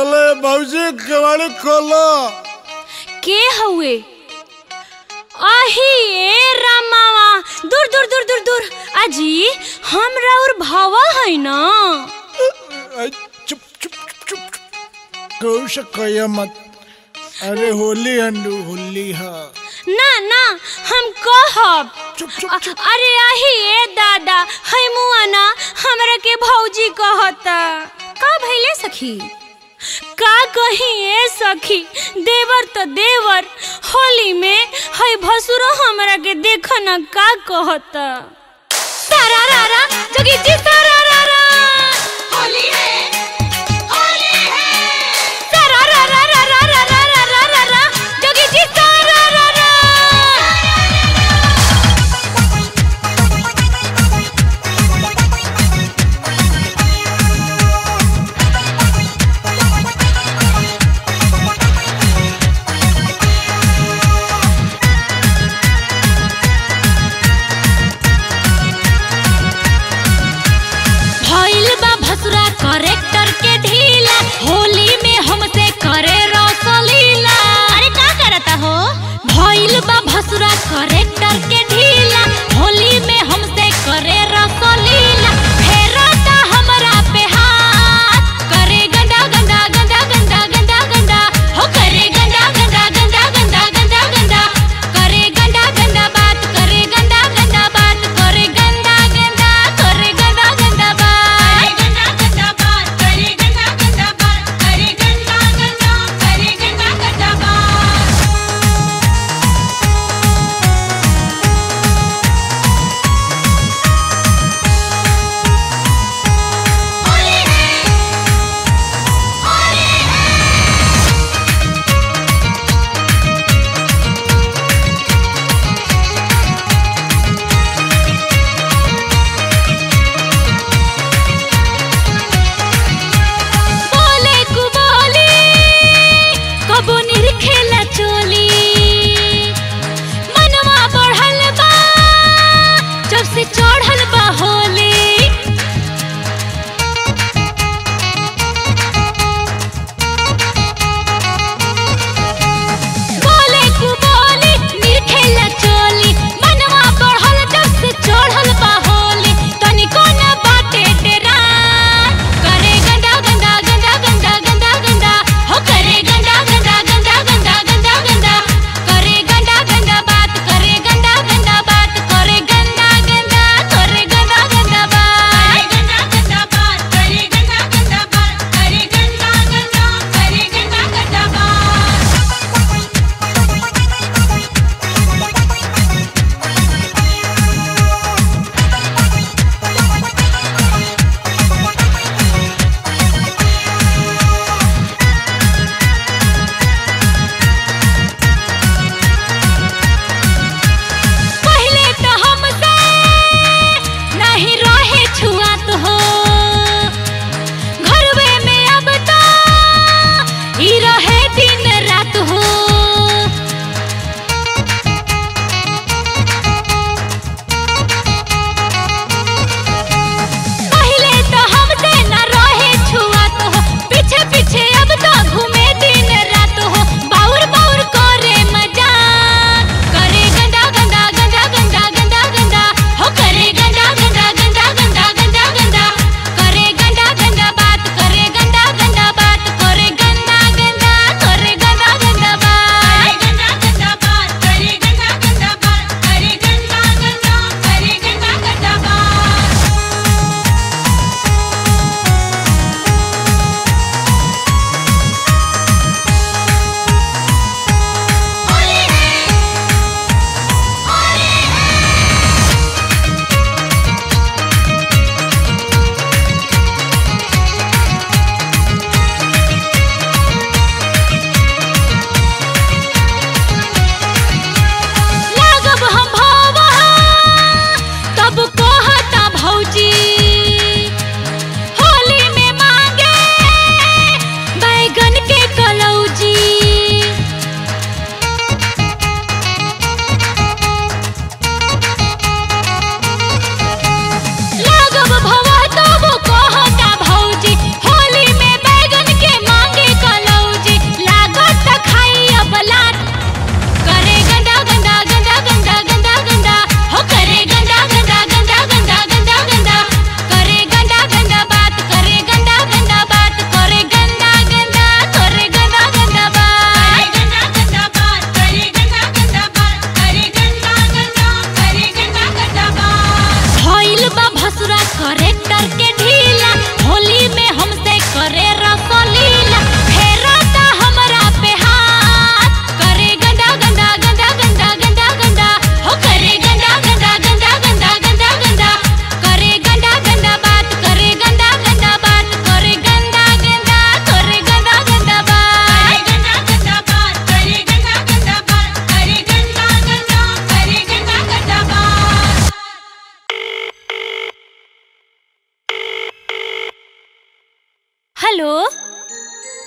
खोलो भौजी केवाड़ी खोलो के हउए आही ए रामावा दूर दूर दूर दूर दूर अजी हमरा और भावा है ना अ, चुप चुप चुप चुप कहू से कहिया मत अरे होली हंडू होली हा ना ना हम कहब चुप चुप अ- चुप अरे आही ए दादा है मुआ ना हमरा के भौजी कहता का भइले सखी का कही ए सखी देवर तो देवर होली में है भसुरो हमरा के देख ना का कहता सारा रारा जोगी जी सारा रारा होली है होली है सारा रारा रारा रारा रारा रारा जोगी जी सारा रारा भइल बा भसुरा कर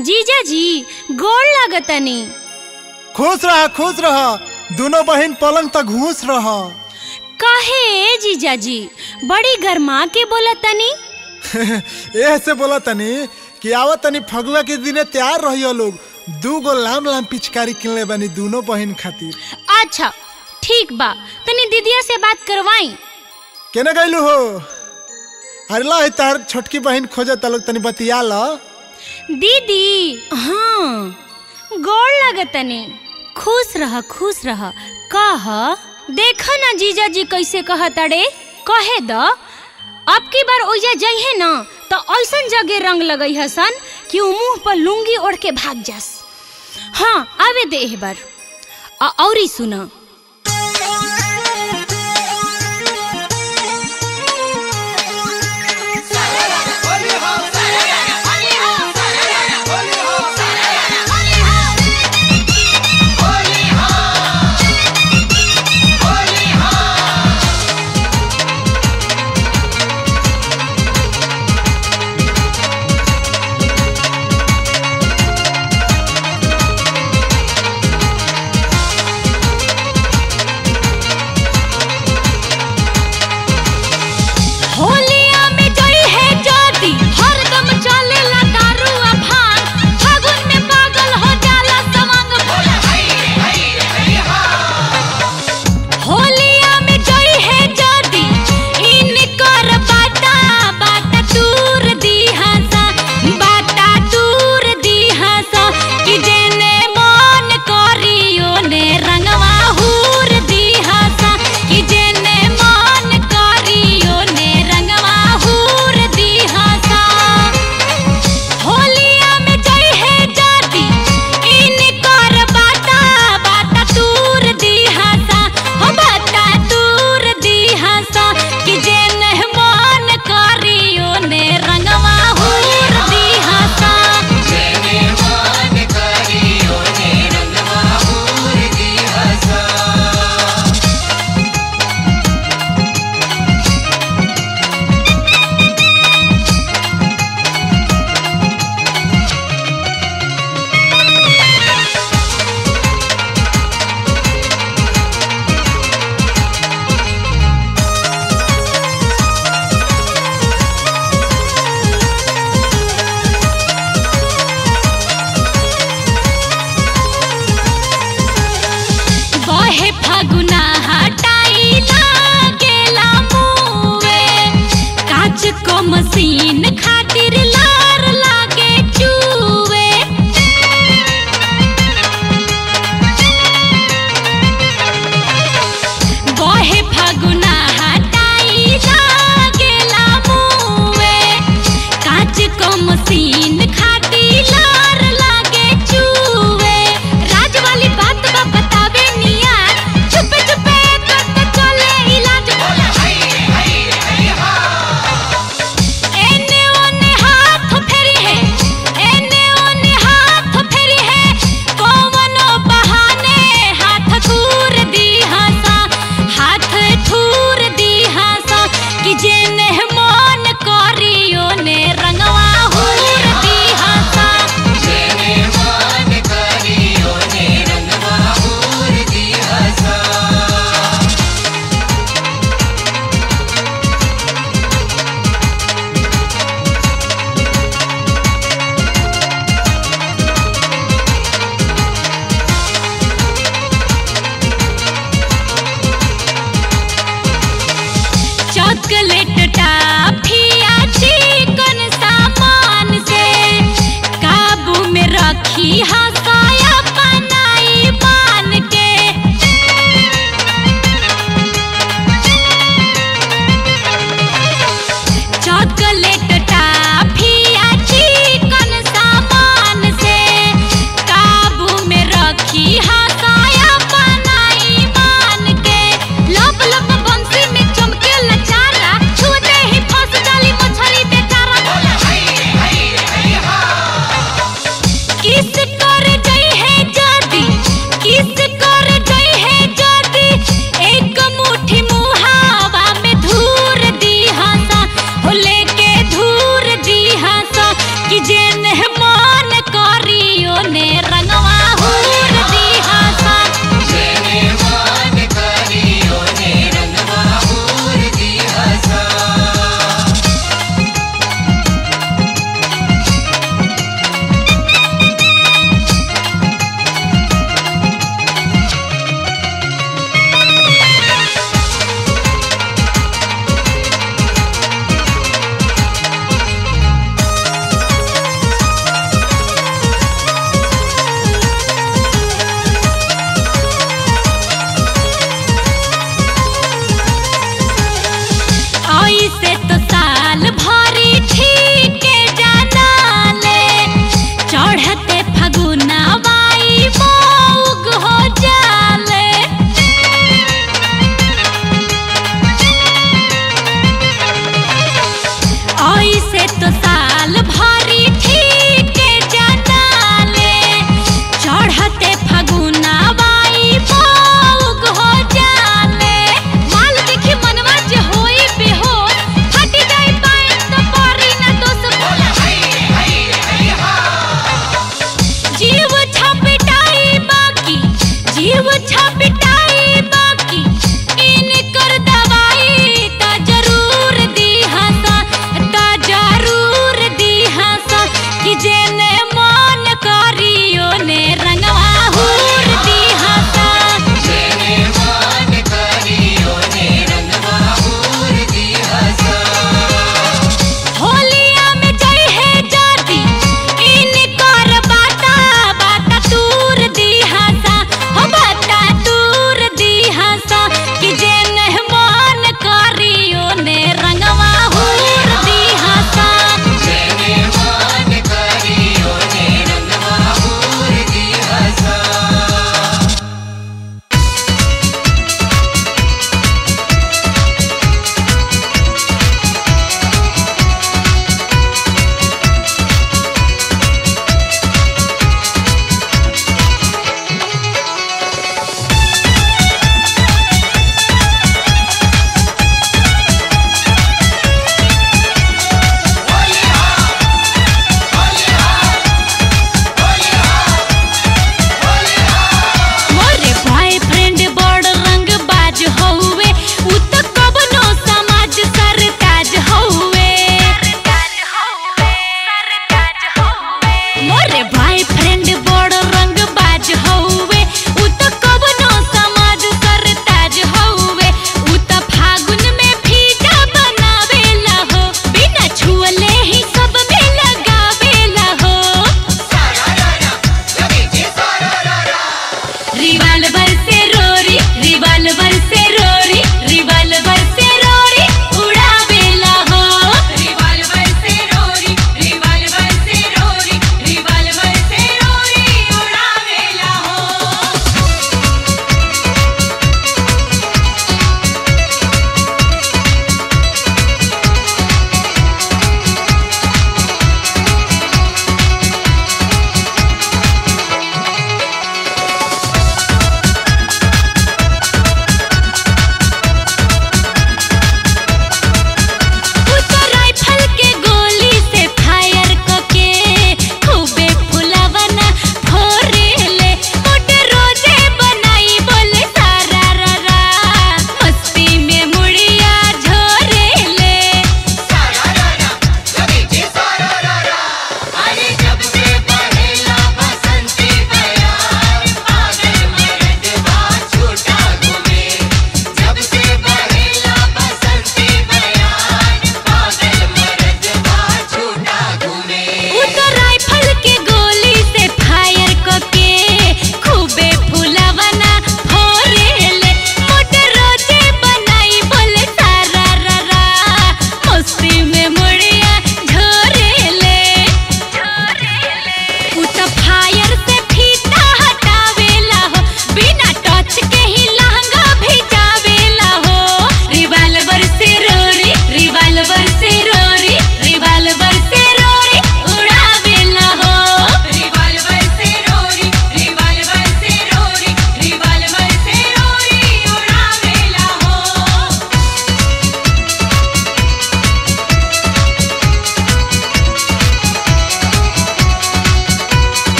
जीजा जी गोड़ लागतनी खुश रहा खुश रहा दोनों बहन पलंग तक घूस रहा काहे जीजा जी बड़ी गरमा के बोलतनी ए से बोला तनी कि आवत तनी फगुआ के दिने तैयार रहियो लोग दू गो लाम लाम पिचकारी किनले बानी दोनों बहन खातिर अच्छा ठीक बा तनी दीदिया से बात करवाई केने गइलू हो अरे ला तार छोटकी बहन खोजत लोग तनी बतिया ला दीदी हाँ गोड़ लागतनी खुश रह खुश रह कह देख ना जीजा जी कैसे कहतड़े कहे द अब की बार ओइजा जइहे ना तो ऐसन जगह रंग लगई हसन कि उ मुंह पर लुंगी ओढ़ के भाग जास हाँ आवे दे एह बार आ औरी सुना होलिया में जई है ज्योति हरदम चलेला दारू आ भांग फागुन में पागल हो जाला सवांग होलिया में जई है ज्योति इनकर बाटा बाटा दूर दी हंसा बाटा दूर दी हंसा कि जेने मन करियो ने रंगवा हूर दी हंसा कि जेने मन करियो ने रंगवा हूर दी हंसा होलिया में जई है जाती इनकर बाटा बाटा दूर दी हंसा हो बाटा दूर दी हंसा कि जेने मन करियो ने रंगवा हूर दी हंसा बहे फगुना हटाई लागेला मुवे काच को मशीन खातिर लार लागे चूवे बहे फगुना हटाई लागेला मुवे काच को मशीन खातिर लार लागे चूवे राज वाली बात बा बतावे निया चुपे चुपे करते चले इलाज एने ओने हाथ फेरी है एने ओने हाथ फेरी है कौवनो बहाने हाथ थूर दी हंसा हाथ थूर दी हंसा कि जेने मन करियो ने रंगवा हूर दी हंसा चॉकलेट टाफिया चिकन सामान से काबू में रखी हंसाया बनाई मान के चॉकलेट टाफिया चिकन सामान से काबू में रखी हंसाया बनाई मान के लब लब बंसी में चमके लचारा छूते ही फंस डाली मछली बेचारा किस कर ओने रंगवा हूर दिहासा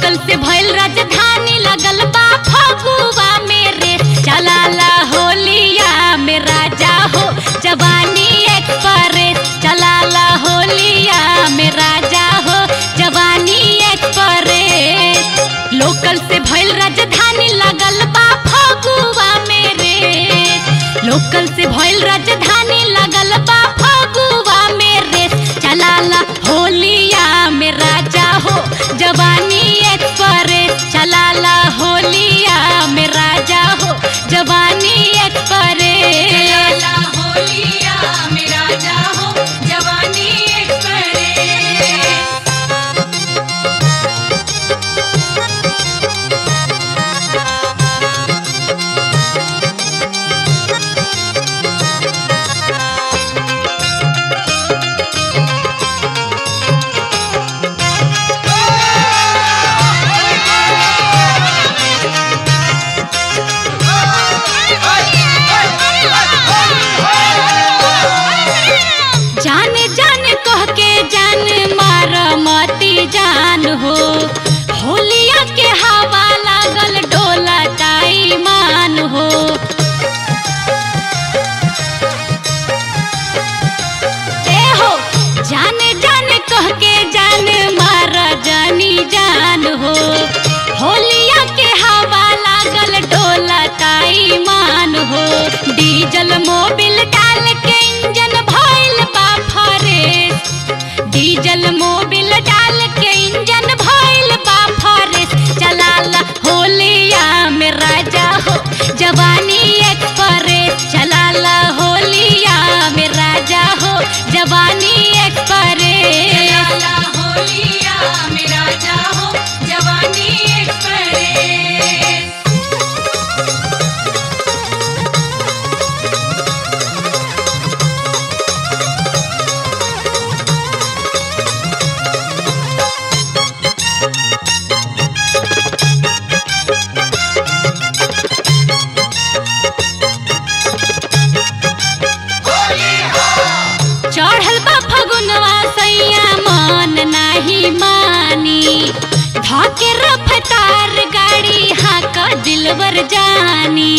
लोकल से भइल राजधानी लगल बा फगुआ मेरे चलाला होलिया में राजा हो जवानी एक्सप्रेस चलाला होलिया में राजा हो जवानी एक्सप्रेस लोकल से भइल राजधानी लगल बा फगुआ मेरे लोकल से भइल राजधानी लगल बा फगुआ मेरे चलाला होलिया में राजा हो जवानी एक्सप्रेस चलाला होलिया में राजा हो जवानी एक्सप्रेस चलाला होलिया में राजा हो जवानी एक्सप्रेस जाने जाने कह के जान मार मती जान हो होलिया के हवा लागल डोला ताई मान हो ए हो जाने जाने कह के जान मार जानी जान हो होलिया के हवा लागल डोला ताई मान हो डीजल मोबिल डाल के इंजन भइल बा फरेस डीजल मोबिल डाल के इंजन भइल बा फरेस चलाला होलिया में राजा हो जवानी एक्सप्रेस चलाला होलिया में राजा हो जवानी एक्सप्रेस चलाला होलिया में राजा हो जवानी एक्सप्रेस चढ़ल बा फगुनवा सैया मन नाही मानी धके रफ्तार गाड़ी हाक दिलवर जानी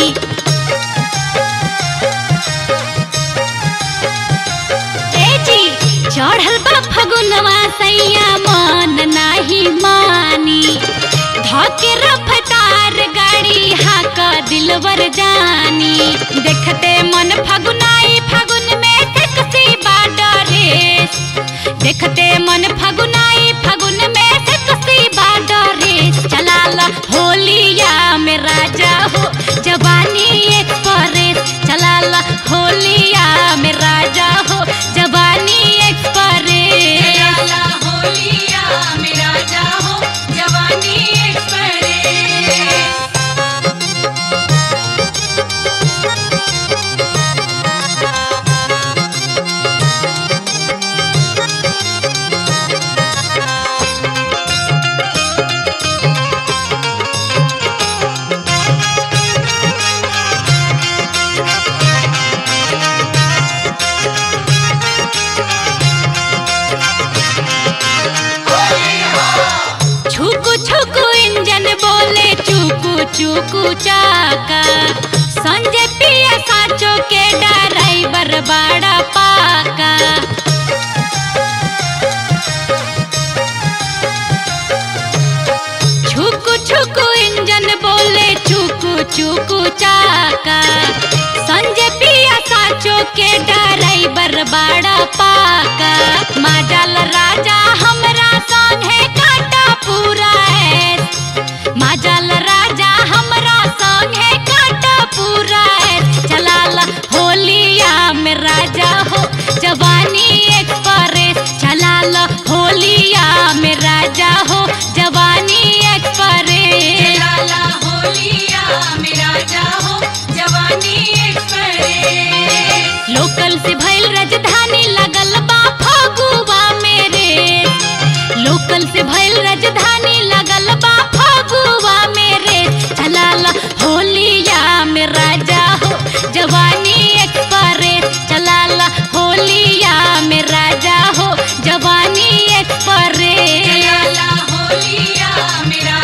ए जी चढ़ल बा फगुनवा सैया मन नाही मानी धके रफ्तार गाड़ी हाक दिलवर जानी देखते मन फगुनाई फगुन में सेक्सी बाडरेस देखते मन फगुनाई फगुन में सेक्सी बाडरेस चलाला होलिया में राजा हो जवानी एक्सप्रेस चलाला होलिया में राजा हो जवानी एक्सप्रेस चलाला होलिया में राजा हो जवानी एक्सप्रेस छुकु छुकु इंजन बोले चुकु चुकु चाका संजय पिया साचो के ड्राइवर बड़ा पाका छुकु छुकु इंजन बोले चुकु चुकु चाका संजय पिया साचो के ड्राइवर बड़ा पाका माजल राजा हमरा संग है काटा पूरा है माजल राजा हमरा संग है काटा पूरा है चलाला होलिया में राजा हो जवानी एक्सप्रेस चलाला होलिया में राजा हो जवानी एक्सप्रेस चलाला होलिया में राजा हो जवानी एक्सप्रेस लोकल से भइल राजधानी लगल बा फगुआ मेरे लोकल से भइल राजधानी लगल बा फगुआ मेरे चलाला होलिया में राजा हो जवानी एक्सप्रेस चलाला होलिया में राजा हो जवानी एक्सप्रेस चलाला होलिया में राजा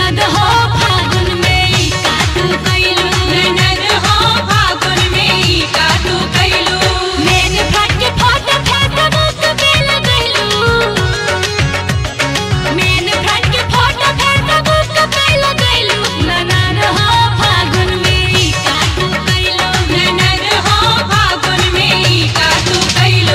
ननद हो फागुन में ई का तू कइलू ननद हो फागुन में ई का तू कइलू मेन फट फट फट मुख पे लगैलू मेन फट फट फट मुख पे लगैलू ननद हो फागुन में ई का तू कइलू ननद हो फागुन में ई का तू कइलू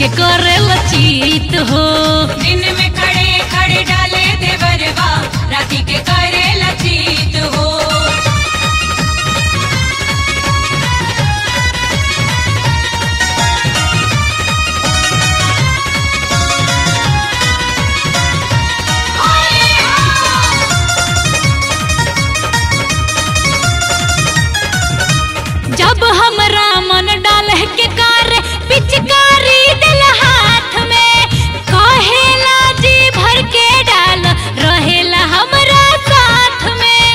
के करे लचित हो दिन में खड़े खड़े डाले देवरवा राती के करे लचित हो जब हमरा मन डाल के कार पिचकारी दिल हाथ में कहेला जी भर के डाल रहेला हमरा साथ में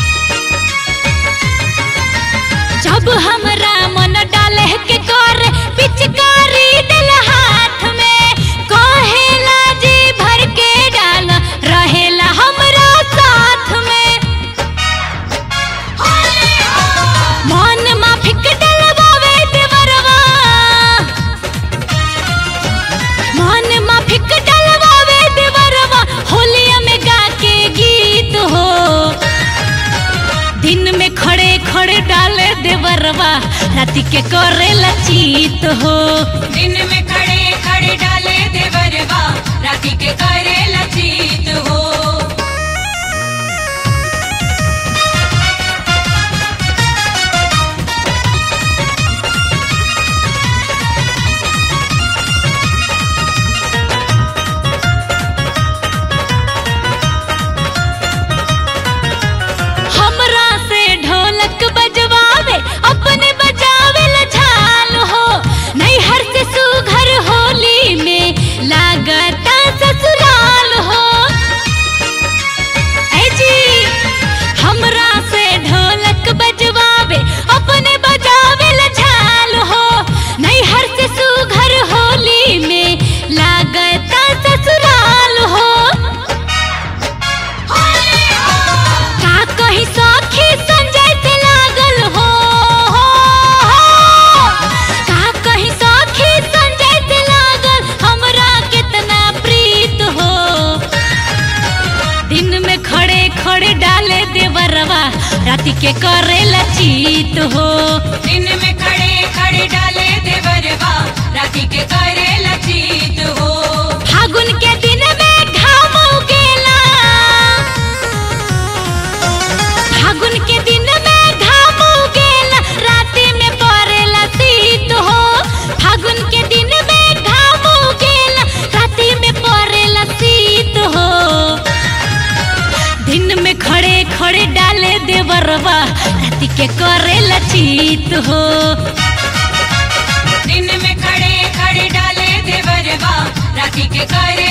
जब हमरा मन डाल के कार पिचकारी दिल हाथ में कहेला जी भर के डाल रहेला हमरा साथ में मन माफिक डलवावे देवरवा मन माफिक डलवावे देवरवा होलिया में गा के गीत हो दिन में खड़े खड़े डाले देवरवा राति के करे लचित हो दिन में खड़े खड़े डाले देवरवा राती के करे लचित हो हमरा से ढोलक बजवावे अपने बजावे ल झाल हो नहीं हर से सुघर होली में लागता ससुराल हो ऐ जी हमरा से ढोलक बजवावे अपने बजावे ल झाल हो नहीं हर से सुघर होली में लागता ससुराल हो का कहीं सखी संजय से लागल हो का कहीं सखी संजय से लागल हमरा कितना प्रीत हो दिन में खड़े खड़े डाले देवरवा राति के करे लचित हो दिन में खड़े खड़े डाले देवरवा राती के करे लचित हो फागुन के दिन में घाम उगेला फागुन के दिन में घाम उगेला राति में पड़ेला शीत हो फागुन के दिन में घाम उगेला राति में पड़ेला शीत हो दिन में खड़े खड़े डाले देवरवा राति के करे लचित हो दिन में खड़े खड़े डाले देवरवा राती के करे